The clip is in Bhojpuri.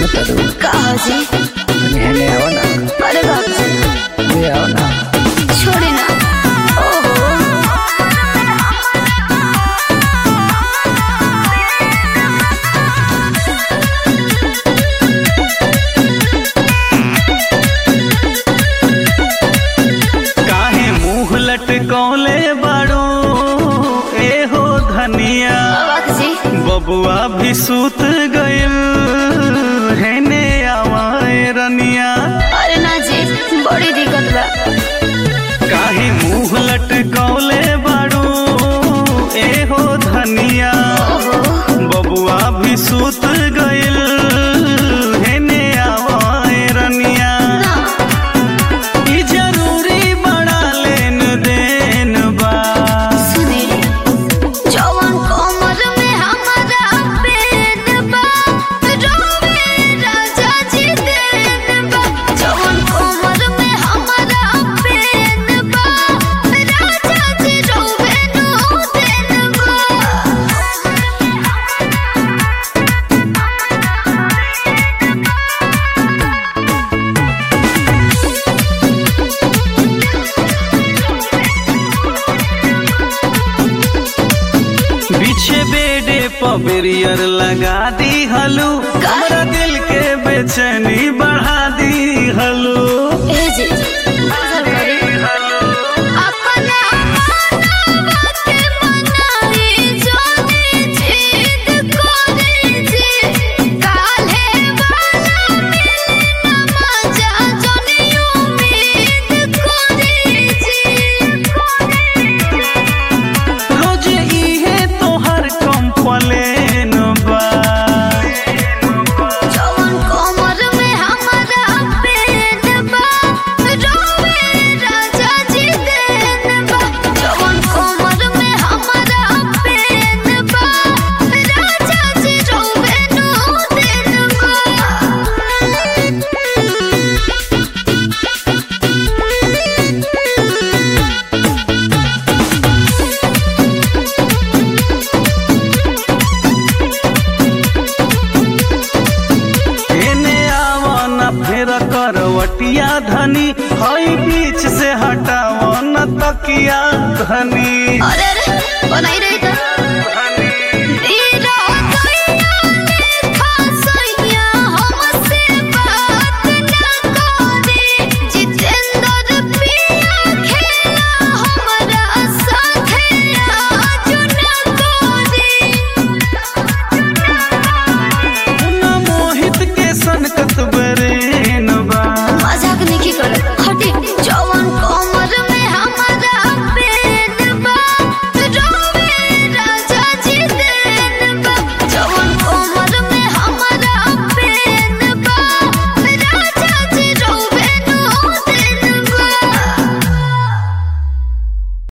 करू कहा जी तनी हेने आओ ना अरे बाप रे ले आओ ना छोड़े ना ओहो काहे मुंह लटकौले बाड़ो ए हो धनिया बाबा जी बबुआ भी सूत गइल हेने आवाए रनिया अरे ना जी बड़ी दिक्कत बा काहे मुंह लटकौले बाड़ो ए हो धनिया ओहो बबुआ भी सूत गइल हेने आवाए रनिया ना ई जरूरी बड़ा लेन देन बा सुने जवन कमर में हमारा पेन बा रोवे राजा जी देन बा जवन कमर में हमारा पेन बा राजा जी रोवे नो देन बा पीछे बेडे पबेरियर लगा दी हलू हमरा दिल के बेचैनी बढ़ा दी हलू ए जी नजर करी अपना मानवा के मनाई जोनी जिद करे जी काल्हे वाला मिलन मजा जोनी उम्मीद करे जी रोज इहे तोहर कंप्लेन बा जवन कमर में हमारा पेन बा रोवे राजा जी देन बा जवन कमर में हमारा पेन बा राजा जी रोवे नो देन एने आवा न फेर करवटिया धनी हई बीच से हटावा न तकिया धनी अरे अरे बनाई रही था